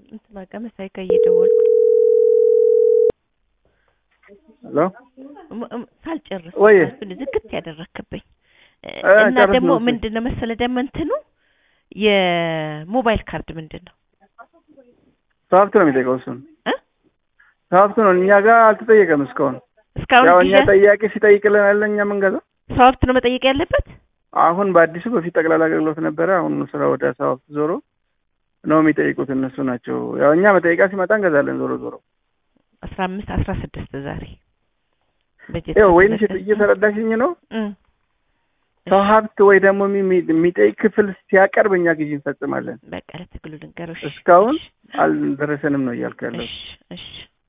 እንትና ጋር መሳይ ጋር እየደወልኩ ሄሎ ም- ም- ሳልጨርስ ወይ እሱን ዝግት ያደረክብኝ እ፣ እ፣ እና ጨርስ ደግሞ ነው እሱ። ምንድን ነው መሰለ ደግሞ እንትኑ የሞባይል ካርድ ምንድን ነው ሀብት ነው የሚጠይቀው እሱን እ? ሀብቱ ነው እኛ ጋር አልተጠየቀም እስካሁን እስካሁን ያው እኛ ጊዜ ጠያቂ ሲጠይቅልን አለ እኛ የምንገዛው ሰው ሀብት ነው መጠየቅ ያለበት አሁን በአዲሱ በፊት ጠቅላላ አገልግሎት ነበረ አሁን ስራ ወደ ሰው ሀብት ዞሮ ነው የሚጠይቁት እነሱ ናቸው ያው እኛ መጠየቃ ሲመጣ እንገዛለን ዞሮ ዞሮ አስራ አምስት አስራ ስድስት ዛሬ በጀት ይኸው ወይም ተዘጋጅ- እየተረዳሽኝ ነው እ፣ ሰው ሀብት ወይ ደግሞ የሚ- የሚጠይቅ ክፍል ሲያቀርብ እኛ ግዢ እንፈጽማለን በቃ ለትግሉ ልንገሮሽ እስካሁን አልደረሰንም ነው እያልኩ ያለው እሺ እሺ